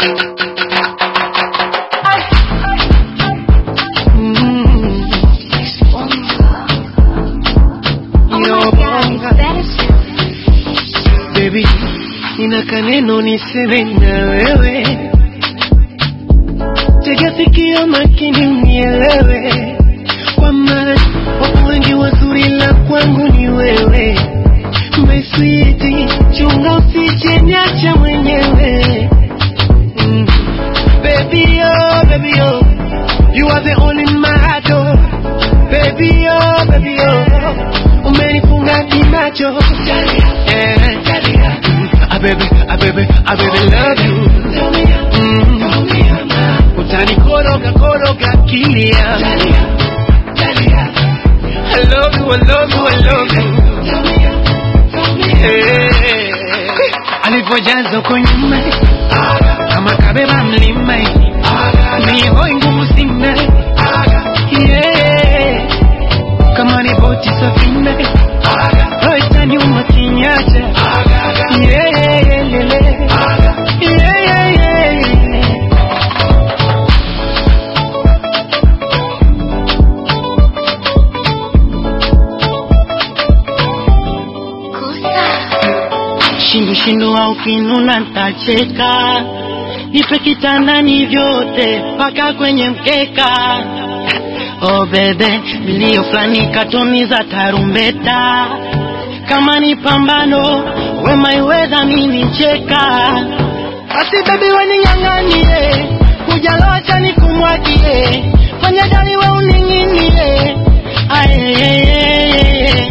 Mm. Yo, baby, nina kaneno niseme na wewe, tega sikio makini unielewe, kwamba wapo wengi wazuri, la kwangu ni wewe. My sweetie, chunga usije niacha mwenyewe. Mm. Baby, oh, baby, oh, you are the only in my heart, oh. Baby, oh, baby, oh, umenifunga kimacho. Eh. Ah, baby, ah, baby, ah, baby, love you. Mm. Utanikoroga koroga kilia. I love you, I love you, I love you. Eh. Alivyojaza uko nyuma kama kabeba mlima mihoi ngumu sina Yeah. kama ni boti safina roita nyuma kinyacha Yeah, yeah, yeah, yeah. Yeah, yeah, yeah. Shindu shindu au kinuna ntacheka, nipe kitandani vyote mpaka kwenye mkeka. Oh bebe, milio fulani katoni za tarumbeta, kama ni pambano wema iweza mimi cheka. Basi baby wening'ang'anie, kujalocha nikumwagie, fanya dali we uning'inie. Aye.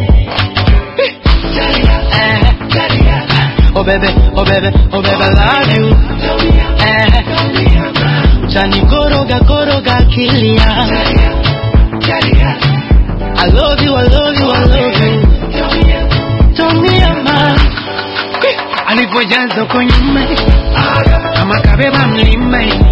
Eh. Oh baby, oh baby, oh baby, I love you. Eh. Chani koroga koroga kilia. I love you, I love you, I love you. Tumia ma. Alivyojaza uko nyuma kama kabeba mlima